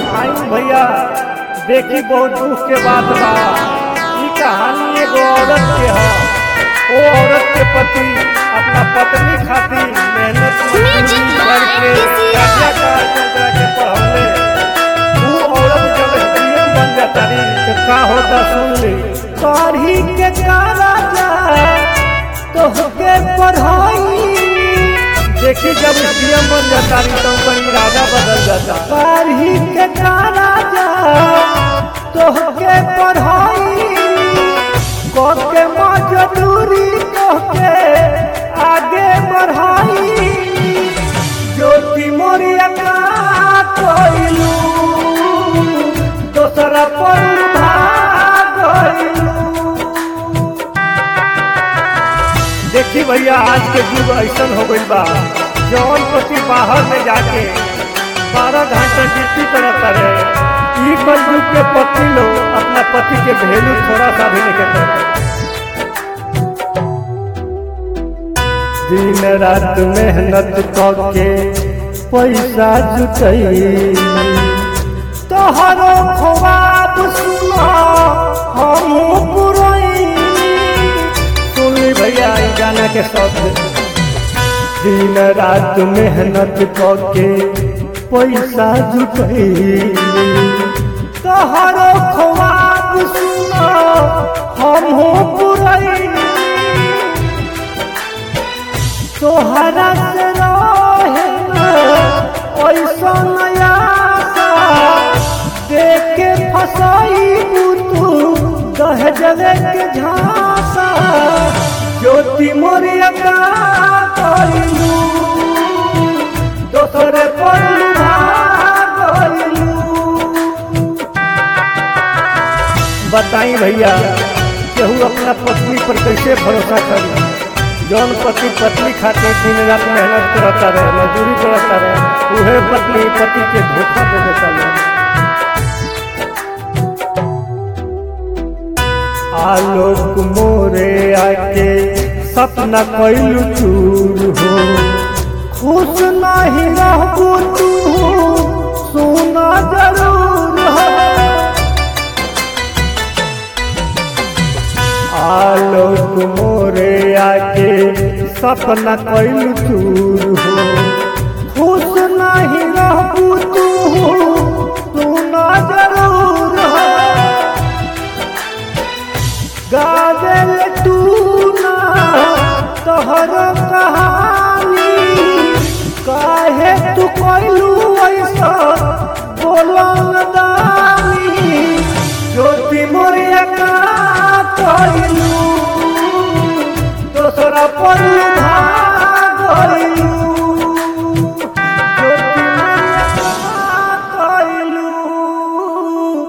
आई भैया देखी बहुत दुख के बात बा ई कहानी एगो औरत के है वो औरत के पति अपना पत्नी खातिर मेहनत मजदूरी करके कर्जा काट कर्जा के पढ़ौले वो औरत जब एसडीएम बन जाता रही तो का होता सुन ली पढ़ी के कारा तो होके पढ़ाई देखी जब एसडीएम बन जाता रही तो उनका इरादा बदल जाता पढ़ी के कारा तो होके पढ़ाई कोके मजदूरी कोके आगे बढ़ाई ज्योति मोरिया का कोइलू दोसरा पर भागइलू देखी भैया आज के युग ऐसा हो गई बा जौन पति बाहर में जाके बारह घंटा ड्यूटी करता रहे ई युग के पति लोग अपना पति के वैल्यू थोड़ा सा भी नहीं करते दिन रात मेहनत करके पैसा जुटई तोहरो ख्वाब सुना हम पुरई सुन ली भैया ई गाना के शब्द दिन रात मेहनत करके पैसा जुटई तोहरो ख्वाब सुना हम पुरई तोहरा से रहे ऐसा नया देख के फसाई तू दहजवे के झांसा ज्योति मोरिया का कइलू दोसरे पर भागइलू बताई भैया केहू अपना पत्नी पर कैसे भरोसा करी जौन पति पत्नी खाते दिन रात मेहनत करता रहे मजदूरी करता रहे उहे पत्नी पति के धोखा दे देता रहे आलोक मोरे आके सपना कैलू चूर हो खुश नहीं रहबू तू सोना जरूर हो आलोक मोरे आके सपना कैलू चूर हो खुश नहीं रहबू तू सोना जरूर हो गावेल तू ना तोहर कहानी काहे तू कैलू ऐसा बोलन दानी ज्योति मोरिया का कैलू दोसरा पर